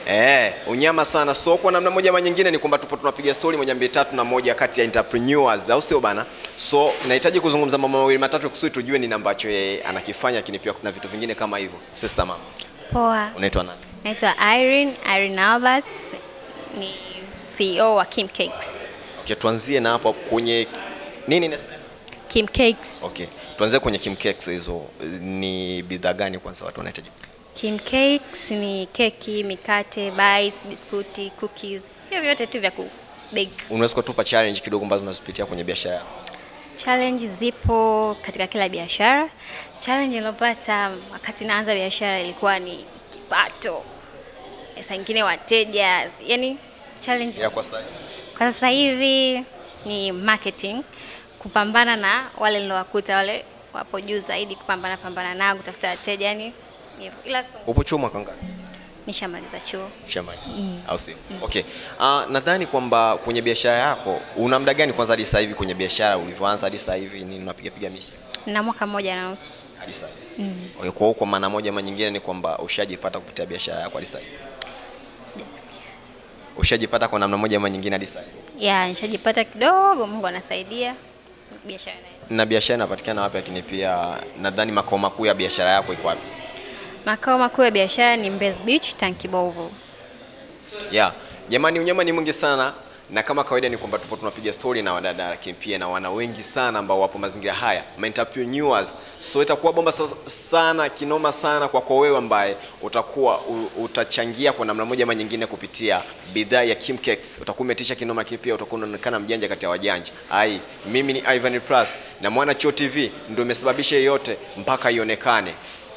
Eh, unyama sana. So kwa namna moja ama nyingine ni kwamba tupo tunapiga story moja mbili tatu na moja kati ya entrepreneurs, au sio bana? So nahitaji kuzungumza mambo mawili matatu kusudi tujue nini ambacho yeye anakifanya, lakini pia kuna vitu vingine kama hivyo. Sister mama, Poa, unaitwa nani? naitwa Irene, Irene Albert, ni CEO wa Kim Cakes. Okay, tuanzie na hapo kwenye nini nasema? Kim Cakes. Okay, tuanzie kwenye Kim Cakes. Hizo ni bidhaa gani kwanza watu wanahitaji? Kim Cakes ni keki, mikate, bites, biskuti, cookies, hivyo vyote tu vya kubake. Unaweza kutupa challenge kidogo ambazo unazipitia kwenye biashara yako? Challenge zipo katika kila biashara. Challenge nilopata wakati naanza biashara ilikuwa ni kipato, saa nyingine wateja, yani challenge Ya kwa sasa. Kwa sasa hivi ni marketing, kupambana na wale nilowakuta wale wapo juu zaidi, kupambana pambana nao, kutafuta wateja, yani hivyo. Ila tu Upo chuo mwaka ngapi? nishamaliza chuo. shambani au sio? Okay. Uh, nadhani kwamba kwenye biashara yako una muda gani kwanza hadi sasa hivi kwenye biashara ulivyoanza hadi sasa hivi nini unapiga piga mishi na mwaka mmoja na nusu. hadi sasa hivi? Okay, kwa hiyo kwa maana moja ama nyingine ni kwamba ushajipata kupitia biashara yako hadi sasa hivi. Ushajipata kwa namna moja ama nyingine hadi sasa hivi. Ya, nishajipata kidogo, Mungu anasaidia biashara inaenda. Na biashara inapatikana wapi lakini pia nadhani makao makuu ya biashara yako iko wapi? Makao makuu ya biashara ni Mbezi Beach, Tankibovu. Yeah. Jamani, unyama ni mwingi sana na kama kawaida ni kwamba tupo tunapiga story na wadada lakini pia na wana wengi sana ambao wapo mazingira haya ma entrepreneurs. So itakuwa bomba sa- sana kinoma sana kwako wewe ambaye utakuwa u, utachangia kwa namna moja ama nyingine kupitia bidhaa ya Kim Cakes. Utakuwa umetisha kinoma, lakini pia utakuwa unaonekana mjanja kati ya wajanja. Ai, mimi ni Ivan Plus na Mwana Chuo TV ndio imesababisha yote mpaka ionekane.